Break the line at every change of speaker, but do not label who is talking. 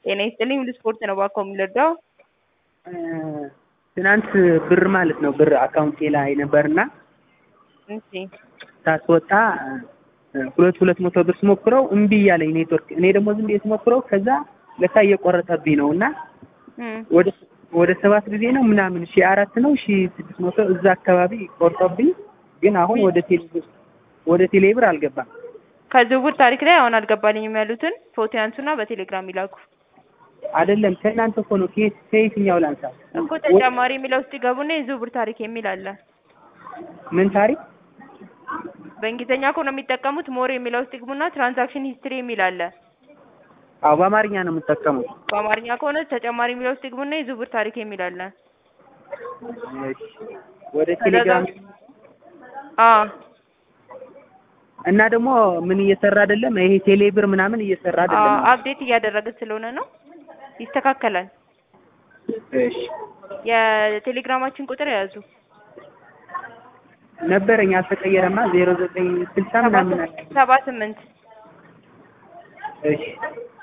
ጤና ይስጥልኝ ሁሉ ስፖርት ነው እባክዎ የሚረዳው?
ትናንት ብር ማለት ነው ብር አካውንቴ ላይ ነበርና
እሺ
ሳስወጣ ሁለት ሁለት መቶ ብር ስሞክረው እምቢ እያለኝ ኔትወርክ እኔ ደግሞ ዝም ብዬ ስሞክረው ከዛ ለካ እየቆረጠብኝ ነው እና
እም
ወደ ወደ ሰባት ጊዜ ነው ምናምን ሺ አራት ነው ሺ ስድስት መቶ እዛ አካባቢ ቆርጦብኝ ግን አሁን ወደ ቴሌ ወደ ቴሌ ብር አልገባም።
ከዝውውር ታሪክ ላይ አሁን አልገባልኝም ያሉትን ፎቶ ያንሱና በቴሌግራም ይላኩ።
አይደለም ከእናንተ እኮ ነው ከየት ከየትኛው ላንሳ
እኮ ተጨማሪ የሚለው ውስጥ ይገቡና የዝውውር ታሪክ የሚል አለ።
ምን ታሪክ
በእንግሊዝኛ ከሆነ የሚጠቀሙት ሞር የሚለው ውስጥ ይግቡና ትራንዛክሽን ሂስትሪ የሚል አለ።
አዎ በአማርኛ ነው የምጠቀመው።
በአማርኛ ከሆነ ተጨማሪ የሚለው ውስጥ ይግቡና የዝውውር ታሪክ የሚል አለ።
እሺ ወደ ቴሌግራም
አዎ
እና ደግሞ ምን እየሰራ አይደለም ይሄ ቴሌ ብር ምናምን እየሰራ አይደለም።
አፕዴት እያደረግን ስለሆነ ነው። ይስተካከላል።
እሺ
የቴሌግራማችን ቁጥር የያዙ
ነበረኝ አልተቀየረማ ዜሮ ዘጠኝ ስልሳ ምናምን አለ።
ሰባ ስምንት
እሺ